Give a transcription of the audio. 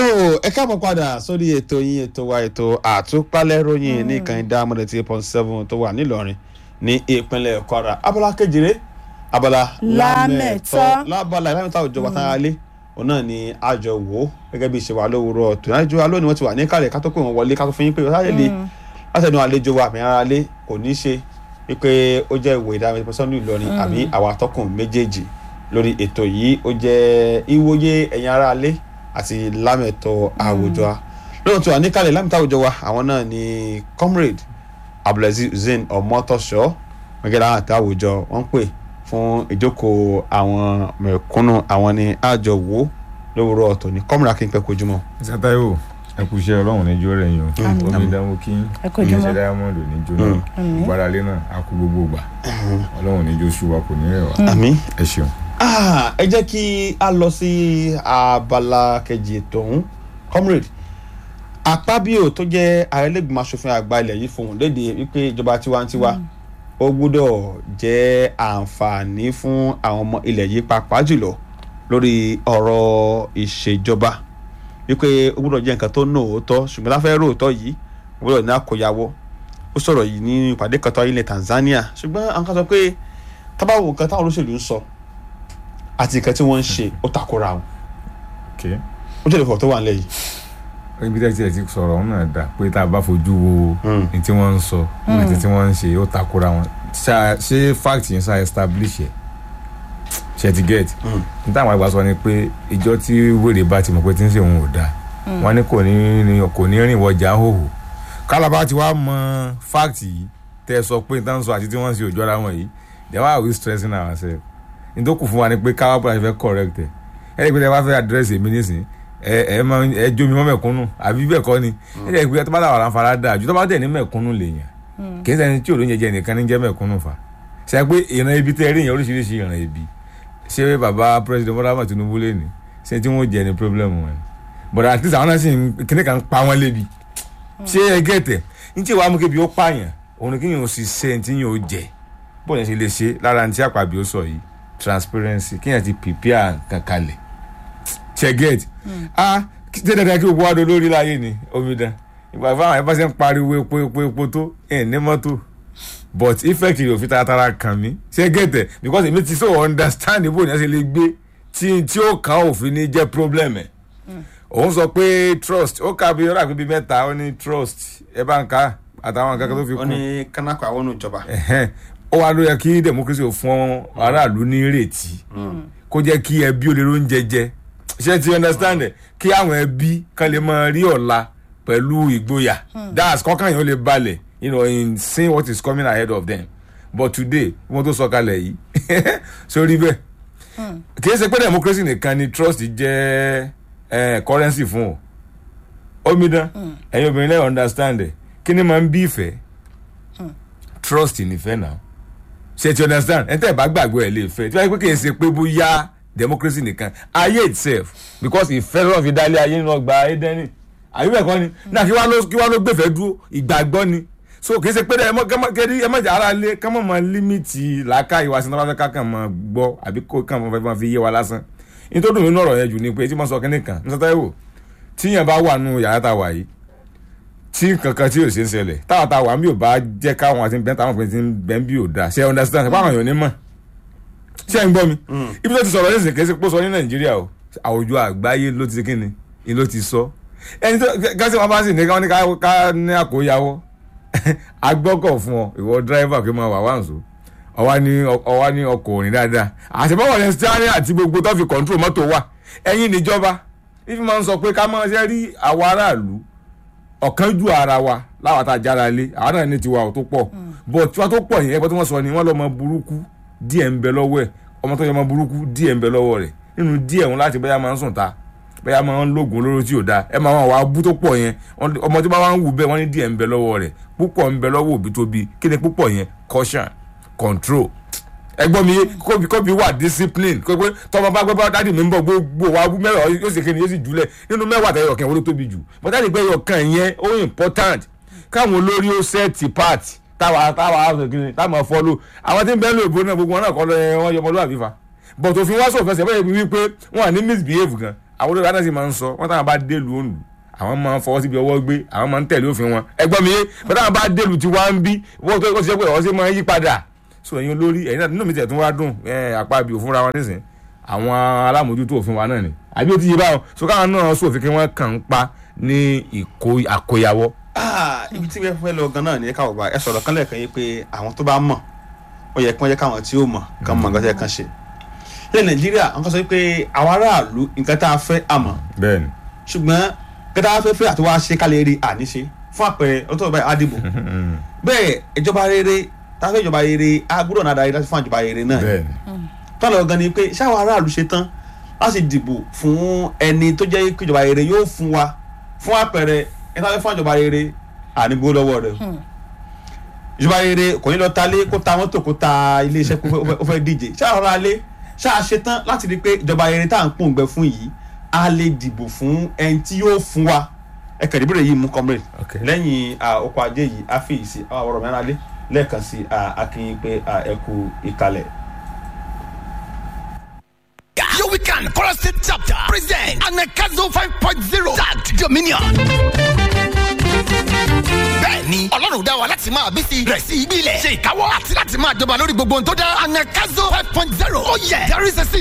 ẹ káàbọ̀ padà sórí ètò yín ètò wa ètò àtúpalẹ̀ ròyìn ní ìkànnì dámọ̀dé tí point seven tó wà nílọrin ní ìpínlẹ̀ kwara abala kejìlé abala Lámẹ̀tọ́. lábala ìlànà òjò wa tára lé òun náà ni àjọ wò ó gẹ́gẹ́ bí ìṣe wa lówùúrọ̀ tó náà jọ alóòní wọ́n ti wà ní kálẹ̀ ká tó pè wọ́n wọlé ká tó fi yín pé ọ̀sán lè látẹnu àlejò wa àmì ara lé kò ní ṣe wípé ó jẹ́ ìwé ìdámẹ́tọ́ sọ́nù ìlọrin àbí àwa atọ́kùn méjèèjì lórí ètò yìí ó jẹ́ ìwòye ẹ̀yin ara lé àti lámẹ̀tọ́ àwùjọ wa lóòótọ́ tó wà ní kálẹ̀ lámẹ̀tọ́ àwùjọ wa àwọn náà ni comrade abdulaziz hussein ọmọtọ́ṣọ́ gẹ́gẹ́ láwọn àti àwùjọ wọ́n ń pè fún ìjókòó àwọn mẹ̀kúnnù àwọn ni àjọ wò lówùúrọ̀ ọ̀tọ̀ ní comrade akínpẹ́ kojúmọ́. sátayọ ẹ kú iṣẹ́ Ọlọ́run ní jó rẹyìn o omi ìdánwò kí Ẹ kú ojúmọ́. iléeṣẹ́ diamond ní jó náà gbáralé náà a kú gbogbo gbà Ọlọ́run ní jó ṣùwà kò ní rẹ̀ wá àmín. ẹ ṣeun. Ah, ẹ jẹ́ kí a lọ sí abala kejì ètò ọ̀hún comrade Akpabio tó jẹ́ àrẹ́lẹ́gbẹ̀mọ aṣòfin àgbà ilẹ̀ yìí fohùn léde wípé ìjọba tiwantiwa ó gbúdọ̀ jẹ́ àǹfààní fún àwọn ọmọ ilẹ̀ yìí pàápàá jùlọ lórí ọ̀rọ̀ ìṣèjọba wípé ó gbúdọ̀ jẹ́ nǹkan tó ní òótọ́ ṣùgbọ́n láfẹ́ róòtọ́ yìí ó gbúdọ̀ ní àkóyawọ́ ó sọ̀rọ̀ yìí ní ìpàdé kan tó wáyé ilẹ̀ Tanzania ṣùgbọ́n àwọn kan sọ pé tábàwò nǹkan táwọn olóṣèlú ń sọ àti nǹkan tí wọ́n ń ṣe ó takora wọn Okay. ó jẹ́ ìfọ̀ tó wà nílẹ̀ yìí. ibi tẹ́tí ẹ̀ ti sọ̀rọ̀ ọ̀hún náà dà pé tá a bá fojú wo Mm. ní tí wọ́n ń sọ àti tí wọ́n ń ṣe ó takora wọn Ṣá- ṣé fact yẹn ṣá establish ẹ̀ ṣe ti get Mm. ní táwọn àgbà sọ ni pé ìjọ tí wèrè bá ti mọ̀ pé tí ń ṣe òun ò dáa wọ́n ní kò ní ní- kò ní rìn wọjà hòhò kálábà ti wá mọ fact yìí tẹ́ ẹ sọ pé ní táwọn sọ àti tí wọ́n ń ṣe òjò ara wọn yìí then why are we stressing ourselves ní tó kù fún wa ni pé káwá bọ́lá ṣe fẹ́ correct ẹ̀ ẹ̀ ẹ́ pé tẹ́ bá fẹ́ address èmi nísìnyí ẹ ẹ máa ń- ẹ jómi mọ́ mẹ̀kúnnù àbí bẹ́ẹ̀ kọ́ ni ẹ jẹ́ pé tó bá dà wà láǹfààní dáa ju tó bá dẹ̀ ní mẹ̀kúnnù lèèyàn kì í ṣẹni tí òlóúnjẹ jẹ nìkan ní jẹ́ mẹ̀kúnnù fa ṣe pé ìran ibi tẹ́ rí yẹn oríṣiríṣi ìran ibi ṣé bàbá president Bọ́lá Ahmed Tinubu lè ní ṣé tí wọ́n jẹ ní problem wọn ni but at least àwọn náà sì ń kíní kan pa wọ́n lébi ṣé ẹ gẹ̀tẹ̀ ní tí wàá mú kébi ó pààyàn òun ni kí yẹn ò sì ṣe ní tí yẹn ò jẹ bó yẹn ṣe lè ṣe lára ní tí àpàbí ó sọ yìí transparency kí yẹn ti prepare nǹkan kalẹ̀ ṣe get ah ṣé dandan kí gbogbo wa do lórí láyé ni omidan ìgbà fún àwọn ẹ̀fọ́ ṣe ń pariwo epo epo epo tó ẹ̀ ní mọ́tò but effect yóò fi taratara kàn mí ṣe get ẹ̀ because èmi ti so understand bó ni ẹ ṣe lè gbé tí tí ó kàn òfin ní jẹ́ problem ẹ̀ òun sọ pé trust ó kà bí ọ̀rọ̀ àgbébí mẹ́ta ó ní trust ẹ bá ń ka àtàwọn nǹkan kan tó fi ó kún ní kánákò àwọn ìjọba. ẹ̀hẹ́n. ó wá ló yẹ kí democracy ò fún aráàlú ní ìrètí kó jẹ́ kí ẹbí ó lè róúnjẹ jẹ ṣé ti understand ẹ̀ kí àwọn ẹbí kan lè máa rí ọ̀la pẹ̀lú ìgboyà that's kọ́kàn yẹn ó lè balẹ̀ you know in seeing what is coming ahead of them but today wọ́n tó sọ kalẹ̀ yìí sórí bẹ́ẹ̀ kì í ṣe pé democracy nìkan ni trust jẹ́ eh, currency fún o omidan ẹ̀yin obìnrin lẹ́yìn understand ẹ̀ kí ni máa ń bí ìfẹ́ trust nífẹ̀ẹ́ náà ṣe ti understand ẹ̀ tẹ́ ẹ̀ bá gbàgbọ́ ẹ̀ lè fẹ́ tí wọ́n yẹ pé kì í ṣe pé bóyá democracy nìkan ayé itself because ìfẹ́ lọ́wọ́ fi dálé ayé nínú ọgbà Édẹ́nì àbí bẹ́ẹ̀ kọ́ ni náà kí wàá ló kí wàá ló gbẹ̀fẹ́ dúró ìgbàgbọ́ ni so kì í ṣe pé ẹ mọ kẹ́rí ẹ mọ jà ara lé ká mọ̀ mọ límìtì làákà ìwà sí náà ká kàn mọ gbọ́ àbí kó kàn mọ fẹ́ mọ fi yé wa lásán nítorí dùn nínú ọ̀rọ̀ yẹn jù ni pé tí mo sọ kínní kan ní sọ́tà ìwò tíyẹn bá wà nù yàrá tá a wà yìí tí kankan tí yóò ṣe ń ṣẹlẹ̀ táwọn tá a wà ń bí ò bá jẹ́ káwọn àti bẹ́ẹ̀ táwọn pèsè bẹ́ẹ̀ bí ò da ṣe understand ṣe báwọn èèyàn ní mọ̀ ṣe ń gbọ́ mi ibi tó ti sọ̀rọ̀ nísìnyí kì í ṣe pé ó sọ ní nàìjíríà o àwùjọ àgbáyé ló ti ṣe kíni ni ló ti sọ ẹni tó gásì wọn bá sì ní káwọn ní ká- ká ní àkóyawọ́ agbọ́kọ̀ fún ọ ìwọ dírẹ́fà kí máa wà wá nsọ ọwá ní ọwá ní ọkọ̀ òrìn dáadáa àṣebọ́wọ̀ ní steering àti gbogbo tó fi control mọ́tò wà ẹ̀yin níjọba ifi máa ń sọ pé ká máa ṣe rí àwọn aráàlú ọ̀kan ju ara wa láwa tá a jára lé àwọn náà ní tiwa ò tó pọ̀ bọ̀ tiwa tó pọ̀ yẹn ẹgbẹ́ tí wọ́n sọ ni wọ́n lọ́mọ burúkú díẹ̀ ń bẹ lọ́wọ́ ẹ̀ ọmọ tó yẹ ọmọ burúkú díẹ̀ ń bẹ lọ́wọ́ rẹ̀ nínú díẹ̀ wọn láti bẹ́yà máa ń sùn ta bẹ́yà máa ń lóògùn olóró tí ò da ẹ máa wà bú tó pọ̀ yẹn wọ́n- ọmọ tí wọ́n máa ń wù bẹ́ẹ̀ wọ́n ní díẹ̀ ń bẹ lọ́wọ́ rẹ̀ púpọ̀ ń bẹ lọ́wọ́ òbí tó bí kí ni púpọ̀ yẹn caution control ẹgbọ́n mi kóbi kóbi wà discipline kó pé tọmọ bá gbé bá dádì mi ń bọ̀ gbogbo wa wú mẹ́wàá yóò sì kéde yóò sì jùlẹ̀ nínú mẹ́wàá tẹ̀yọ̀ kẹ́ wọ́n ló tóbi jù but dáàdì pé ẹyọkan yẹn ó important káwọn olórí ó set part táwa táwa kiri táwọn follow àwọn tí ń bẹ́ẹ̀ lò ìbò náà gbogbo wọn náà kọ́ lọ ẹ wọ́n yọmọlúwàbí fa but òfin wá sọ̀fẹ́ sẹ́fẹ́ yẹn wípé wọ́n à ní misbehave gan àwọn olórí náà sì máa ń sọ wọ́n táwọn bá délùú òǹlù àwọn máa ń fọwọ́ síbi ọwọ́ gbé àwọn máa ń tẹ̀lé òfin wọn ẹgbọ́n mi yé bẹ́ẹ̀ táwọn bá délùú tí wọ́n ń bí wọ́n tó kó ṣe pé ọ̀sẹ̀ máa ń yí padà so ẹ̀yin olórí ẹ̀yin náà nínú mi tẹ̀ tún wá dùn àpá ibi òfin ra wọn nísìn àwọn alámòjútó òfin wa náà ni àbí ó ti yé báwọn so káwọn náà sófin kí wọ́n kàn ń pa ní ìkó àkóyawọ́. Ah, ibi tí wọ́n fẹ́ lọ gan náà ní káwọ́ bá ẹ sọ̀rọ̀ kan lẹ́ẹ̀kan yìí pé àwọn tó bá mọ̀ ó yẹ kí wọ́n jẹ́ káwọn tí ó mọ̀ kàn mọ̀ nǹkan tó yẹ kàn ṣe. ilẹ̀ nàìjíríà wọ́n kàn sọ pé àwọn aráàlú nǹkan tá a fẹ́ àmọ́ bẹ́ẹ̀ni ṣùgbọ́n nǹkan tá a fẹ́ fẹ́ àti wá ṣe ká lè rí àníṣe fún àpẹẹrẹ ọtọ́ báyìí àdìbò bẹ́ẹ̀ ìjọba rere tá a fẹ́ ìjọba rere a gbọ́dọ̀ náà darí láti fún ìjọba rere náà bẹ́ẹ̀ni tọ́lọ̀ gan ni pé ṣáwọn aráàlú ṣe tán láti dìbò fún ẹni tó jẹ́ pé ìjọba rere yóò fún wa fún àpẹẹrẹ ẹni tó fẹ́ fún ìjọba rere ànígbó lọ́wọ́ rẹ̀ ìjọba rere kò ní lọ ta lé kó ta mọ́tò kó ta iléeṣẹ́ kó fẹ́- ó fẹ́ díje ṣáà rọra lé ṣáà ṣe tán láti rí i pé ìjọba rere tá à ń pòǹgbẹ fún yìí a lè dìbò fún ẹni tí yóò fún wa ẹ kẹ̀lé ìbéèrè yìí mú comrade Ok. lẹ́yìn ah, ọkọ̀ ajé yìí á fi ìsì àwọn ọ̀rọ̀ mẹ́rin alẹ́ lẹ́ẹ̀kan sí ah, akínyìn pé ah, ẹ kú ìkàlẹ̀. Your weekend, Kora State Chapter present Anakazo 5.0 Tagged Dominion. Bẹ́ẹ̀ni, Ọlọ́run dá wa láti máa bí sí rẹ̀ sí ibi ilẹ̀. Ṣe ìkáwọ́ àti láti máa jọba lórí gbogbo ohun tó dá. Anakazo 5.0. Oh yeah, there is a